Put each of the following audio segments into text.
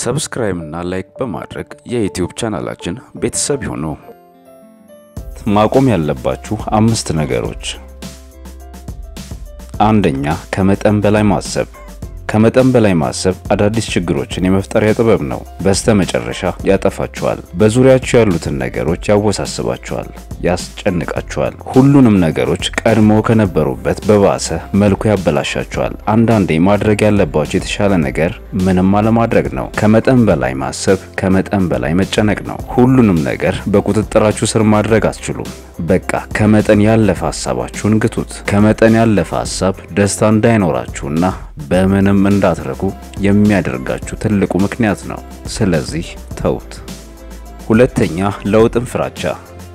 ሰብስክራይብ እና ላይክ በማድረግ የዩቲዩብ ቻናላችን ቤተሰብ ይሁኑ። ማቆም ያለባችሁ አምስት ነገሮች። አንደኛ፣ ከመጠን በላይ ማሰብ። ከመጠን በላይ ማሰብ አዳዲስ ችግሮችን የመፍጠሪያ ጥበብ ነው። በስተ መጨረሻ ያጠፋችኋል። በዙሪያችሁ ያሉትን ነገሮች ያወሳስባችኋል፣ ያስጨንቃችኋል። ሁሉንም ነገሮች ቀድሞ ከነበሩበት በባሰ መልኩ ያበላሻችኋል። አንዳንዴ ማድረግ ያለባችሁ የተሻለ ነገር ምንም አለማድረግ ነው። ከመጠን በላይ ማሰብ ከመጠን በላይ መጨነቅ ነው። ሁሉንም ነገር በቁጥጥራችሁ ስር ማድረግ አትችሉም። በቃ ከመጠን ያለፈ ሀሳባችሁን ግቱት። ከመጠን ያለፈ ሀሳብ ደስታ እንዳይኖራችሁና በምንም እንዳትረኩ የሚያደርጋችሁ ትልቁ ምክንያት ነው። ስለዚህ ተውት። ሁለተኛ፣ ለውጥን ፍራቻ።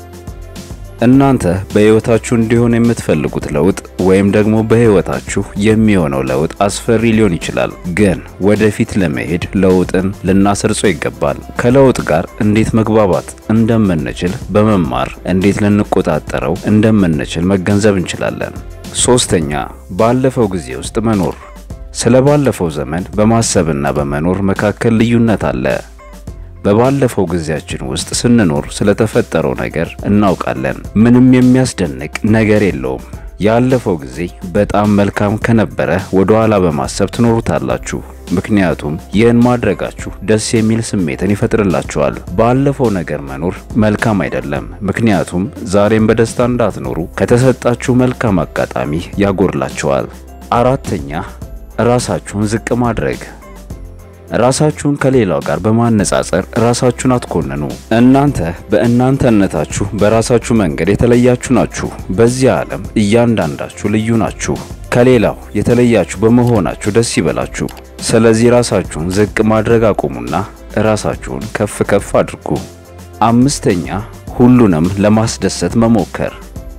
እናንተ በሕይወታችሁ እንዲሆን የምትፈልጉት ለውጥ ወይም ደግሞ በሕይወታችሁ የሚሆነው ለውጥ አስፈሪ ሊሆን ይችላል። ግን ወደፊት ለመሄድ ለውጥን ልናሰርጾ ይገባል። ከለውጥ ጋር እንዴት መግባባት እንደምንችል በመማር እንዴት ልንቆጣጠረው እንደምንችል መገንዘብ እንችላለን። ሶስተኛ ባለፈው ጊዜ ውስጥ መኖር። ስለ ባለፈው ዘመን በማሰብና በመኖር መካከል ልዩነት አለ። በባለፈው ጊዜያችን ውስጥ ስንኖር ስለተፈጠረው ነገር እናውቃለን። ምንም የሚያስደንቅ ነገር የለውም። ያለፈው ጊዜ በጣም መልካም ከነበረ ወደ ኋላ በማሰብ ትኖሩታላችሁ። ምክንያቱም ይህን ማድረጋችሁ ደስ የሚል ስሜትን ይፈጥርላችኋል። ባለፈው ነገር መኖር መልካም አይደለም፣ ምክንያቱም ዛሬም በደስታ እንዳትኖሩ ከተሰጣችሁ መልካም አጋጣሚ ያጎድላችኋል። አራተኛ ራሳችሁን ዝቅ ማድረግ። ራሳችሁን ከሌላው ጋር በማነጻጸር ራሳችሁን አትኮንኑ። እናንተ በእናንተነታችሁ በራሳችሁ መንገድ የተለያችሁ ናችሁ። በዚህ ዓለም እያንዳንዳችሁ ልዩ ናችሁ። ከሌላው የተለያችሁ በመሆናችሁ ደስ ይበላችሁ። ስለዚህ ራሳችሁን ዝቅ ማድረግ አቁሙና ራሳችሁን ከፍ ከፍ አድርጉ። አምስተኛ ሁሉንም ለማስደሰት መሞከር።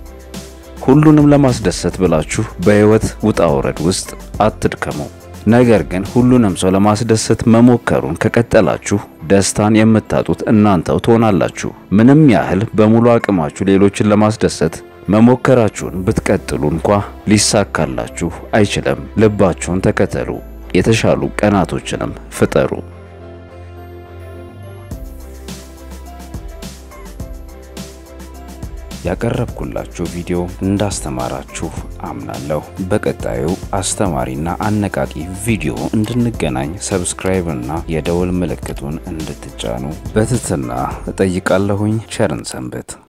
ሁሉንም ለማስደሰት ብላችሁ በሕይወት ውጣ ውረድ ውስጥ አትድከሙ። ነገር ግን ሁሉንም ሰው ለማስደሰት መሞከሩን ከቀጠላችሁ ደስታን የምታጡት እናንተው ትሆናላችሁ። ምንም ያህል በሙሉ አቅማችሁ ሌሎችን ለማስደሰት መሞከራችሁን ብትቀጥሉ እንኳ ሊሳካላችሁ አይችልም። ልባችሁን ተከተሉ፣ የተሻሉ ቀናቶችንም ፍጠሩ። ያቀረብኩላችሁ ቪዲዮ እንዳስተማራችሁ አምናለሁ። በቀጣዩ አስተማሪና አነቃቂ ቪዲዮ እንድንገናኝ ሰብስክራይብ እና የደወል ምልክቱን እንድትጫኑ በትህትና እጠይቃለሁኝ። ቸርን ሰንብት።